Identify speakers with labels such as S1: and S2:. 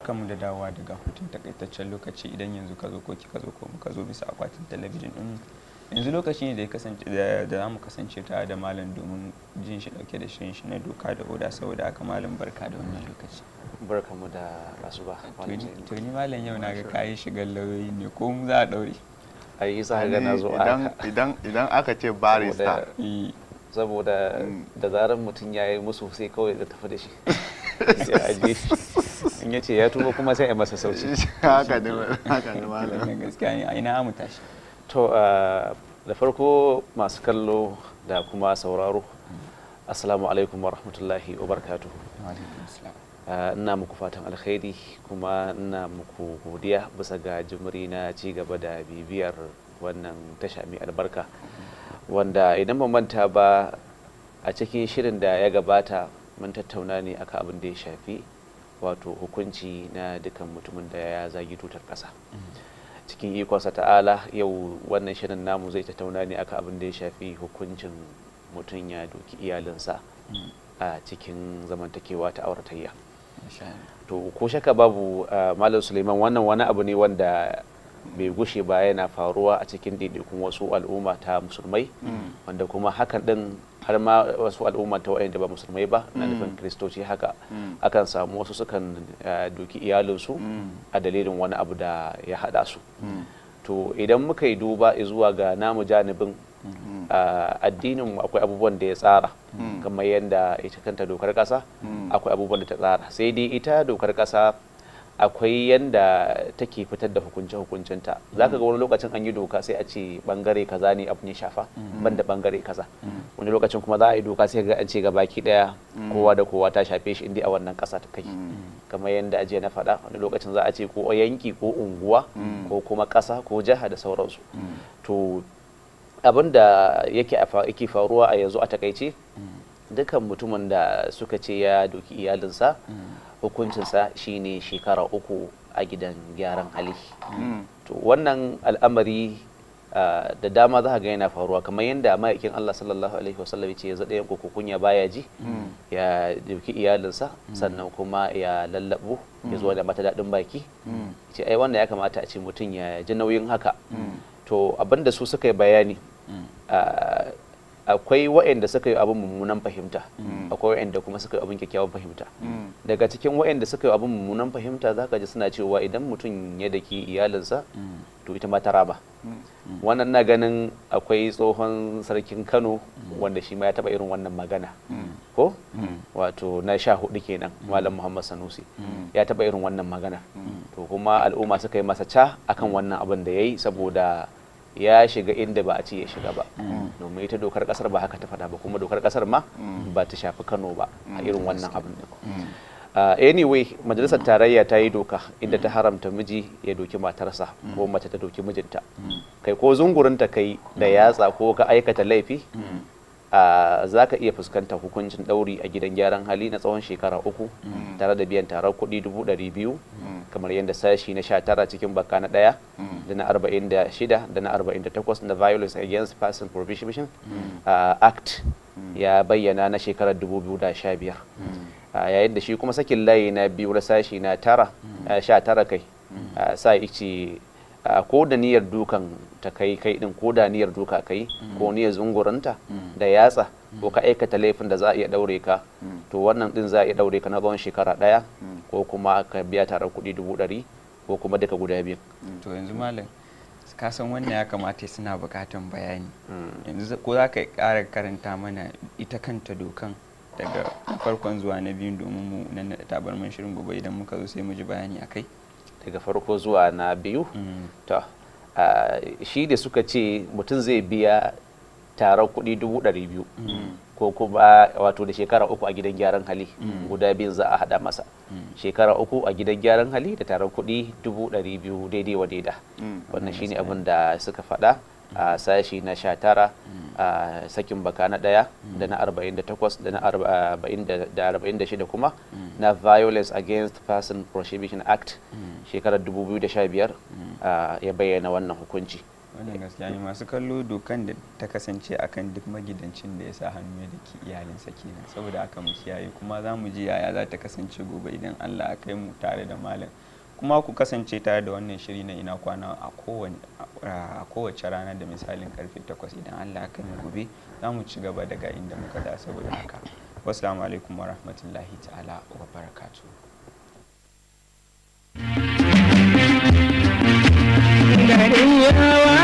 S1: kanmu da dawowa daga hutun takaitaccen lokaci idan yanzu ka zo ko kika zo ko muka zo bisa akwatin talabijin din yanzu lokaci ne da ya kasance da za mu kasance tare da malam domin jin shi dauke da shirin shi na doka da oda saboda haka malam barka da wannan lokaci
S2: barka mu da asuba
S1: to ni malam yau na ga kayi shigar lauyoyi ne ko mu za a daure
S2: ai za ga na zo
S3: idan idan aka ce barista
S2: saboda da zarar mutum ya yi musu sai kawai da tafi da shi ya aje in ya ce ya tuba kuma sai a masa sauci
S3: haka ne haka ne malam
S1: gaskiya ne a ina mu tashi
S2: to da farko masu kallo da kuma sauraro assalamu alaikum wa rahmatullahi wa barakatuhu ina muku fatan alkhairi kuma ina muku godiya bisa ga jimri na ci gaba da bibiyar wannan tasha mai albarka wanda idan ban manta ba a cikin shirin da ya gabata mun tattauna ne akan abin da ya shafi wato hukunci na dukan mutumin da ya zagi tutar ƙasa cikin ikonsa ta'ala yau wannan shirin namu zai tattauna ne akan abin da ya shafi hukuncin mutum ya doki iyalinsa a cikin zamantakewa ta auratayya to ko shaka babu malam suleiman wannan wani abu ne wanda bai gushe ba yana faruwa a cikin daidaikun wasu al'umma ta musulmai wanda kuma hakan din har ma wasu al'umma ta wa'anda ba musulmai ba na nufin kristoci haka akan samu wasu sukan doki iyalinsu a dalilin wani abu da ya hada su to idan muka yi duba zuwa ga namu janibin addinin akwai abubuwan da ya tsara kamar yadda ita kanta dokar kasa akwai abubuwan da ta tsara sai dai ita dokar kasa akwai yanda take fitar da hukunce hukuncinta za ka ga wani lokacin an yi doka sai a ce bangare kaza ne abu ne shafa ban da bangare kaza wani lokacin kuma za a yi doka sai ga an ce ga baki daya kowa da kowa ta shafe shi inda a wannan kasa ta kai kamar yadda ajiya na faɗa wani lokacin za a ce ko yanki ko unguwa ko kuma kasa ko jiha da sauransu to abin da yake faruwa a yanzu a takaice dukan mutumin da suka ce ya doki iyalinsa hukuncinsa shine shekara uku a gidan gyaran hali to wannan al'amari da dama za ga yana faruwa kamar yadda ma'aikin Allah sallallahu alaihi wasallam ce ya zaɗa yanku kunya baya ji ya dauki iyalinsa sannan kuma ya lallabu ya zuwa da mata daɗin baki ce ai wannan ya kamata a ce mutum ya ji nauyin haka to abinda su suka yi bayani akwai waɗanda suka yi abin mummunan fahimta akwai waɗanda kuma suka yi abin kyakkyawan fahimta daga cikin waɗanda suka yi abin mummunan fahimta za ka ji suna cewa idan mutum ya daki iyalinsa to ita ma ta raba wannan na ganin akwai tsohon sarkin kano wanda shi ma ya taɓa irin wannan magana ko wato na sha hudu kenan malam muhammad sanusi ya taɓa irin wannan magana to kuma al'umma suka yi masa ca akan wannan abin da ya yi saboda ya shiga inda ba a ce ya shiga ba domin ita dokar kasar ba haka ta faɗa ba kuma dokar kasar ma ba ta shafi kano ba a irin wannan abin da anyway majalisar tarayya ta yi doka inda ta haramta miji ya doki matarsa ko mace ta doki mijinta kai ko zungurinta kai da yatsa ko ka aikata laifi za ka iya fuskantar hukuncin ɗauri a gidan gyaran hali na tsawon shekara uku tare da biyan tarar kuɗi dubu ɗari biyu kamar yadda sashi na sha tara cikin baka na ɗaya da na arba'in da shida da na arba'in da takwas na violence against person prohibition act ya bayyana na shekarar dubu biyu da sha biyar yayin da shi kuma sakin layi na biyu na sashi na tara sha tara kai sa ice ko da niyyar dukan ta kai kai din ko da niyyar duka kai ko niyyar zunguranta da yatsa ko ka aikata laifin da za a iya daure ka to wannan din za a iya daure ka na tsawon shekara daya ko kuma ka biya tare kuɗi dubu ɗari ko kuma duka guda biyu
S1: to yanzu malam ka san wannan ya kamata suna bukatan bayani yanzu ko za ka ƙara karanta mana ita kanta dokan daga farkon zuwa na biyun domin mu nan da tabarman shirin gobe idan muka zo sai mu ji bayani akai
S2: daga farko zuwa na biyu to shi da suka ce mutum zai biya taron kuɗi dubu ɗari biyu ko kuma wato da shekara uku a gidan gyaran hali guda biyun za a haɗa masa shekara uku a gidan gyaran hali da taron kuɗi dubu ɗari biyu daidai wa daida wannan shine abin da suka faɗa a sashi na sha tara a sakin baka na ɗaya da na arba'in da takwas da na arba'in da shida kuma na violence against person prohibition act shekarar 2015 ya bayyana wannan hukunci
S1: wannan gaskiya ne masu kallo dokan da ta kasance akan duk magidancin da ya sa hannu ya daki iyalinsa kenan saboda aka mu kiyaye kuma za mu ji yaya za ta kasance gobe idan Allah ya kai mu tare da malam kuma ku kasance tare da wannan shiri na ina kwana a kowane a kowace rana da misalin karfe 8 idan Allah ya kai mu gobe za mu ci gaba daga inda muka da saboda haka wassalamu alaikum wa rahmatullahi ta'ala wa barakatuh
S4: gari yawa